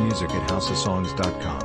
music at houseofsongs.com.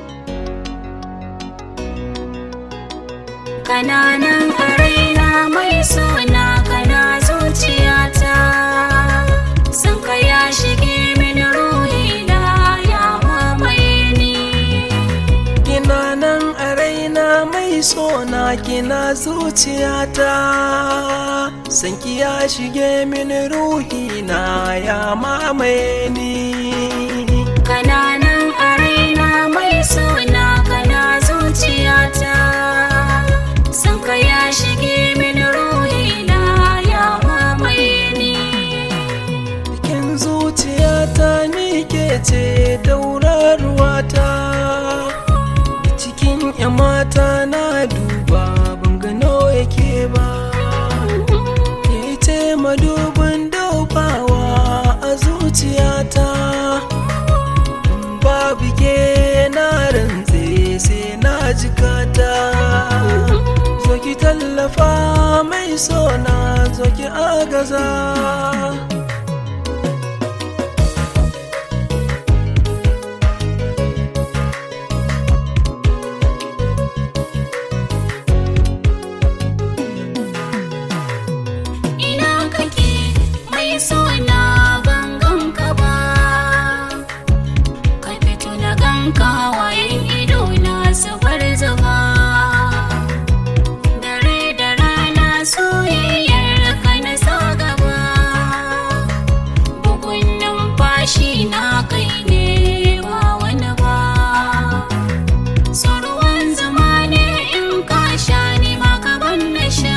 Kananan raina mai suna kana zuciyata Sun ka ya shige min ruhina ya mamaye ni Kina nan a raina mai sona kina zuciyata Sanki ya shige min ruhina ya mamaye ni Kananan raina mai suna kana zuciyata Sun ka ya shige min ruhina ya mamaye ni Cikin zuciyata ni ke ce daurarwata Cikin 'yan mata na duba ban gano yake ba Ke ce madubin dubawa a zuciyata Babu ke na rantse sai na jikata Zo ki tallafa mai sona zo ki agaza Ina kake mai suna ban ganka ba Ka fito na ganka wayan ido na zubar zuba Dare da rana soyayyar ka na sa gaba Bugun numfashi na kai ne ba wani ba So ruwan zama ne in ka sha ni ma ka ban na sha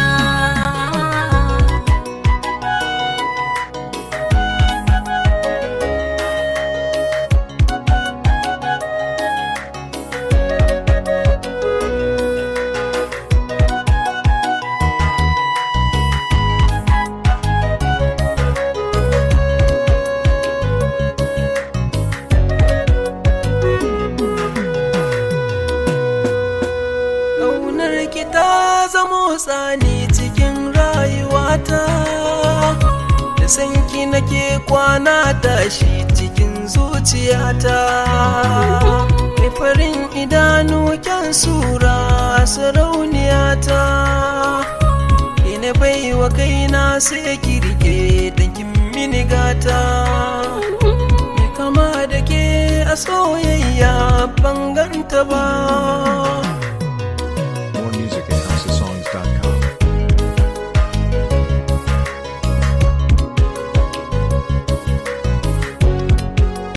Ƙaunar ki ta zamo tsani cikin rayuwata Da sanki nake kwana tashi cikin zuciyata Mai farin idanu kyan sura sarauniyata Ina bai wa kaina sai kirke dankin mini gata Mai kama da ke a soyayya ban ganta ba More music at houseofsongs.com.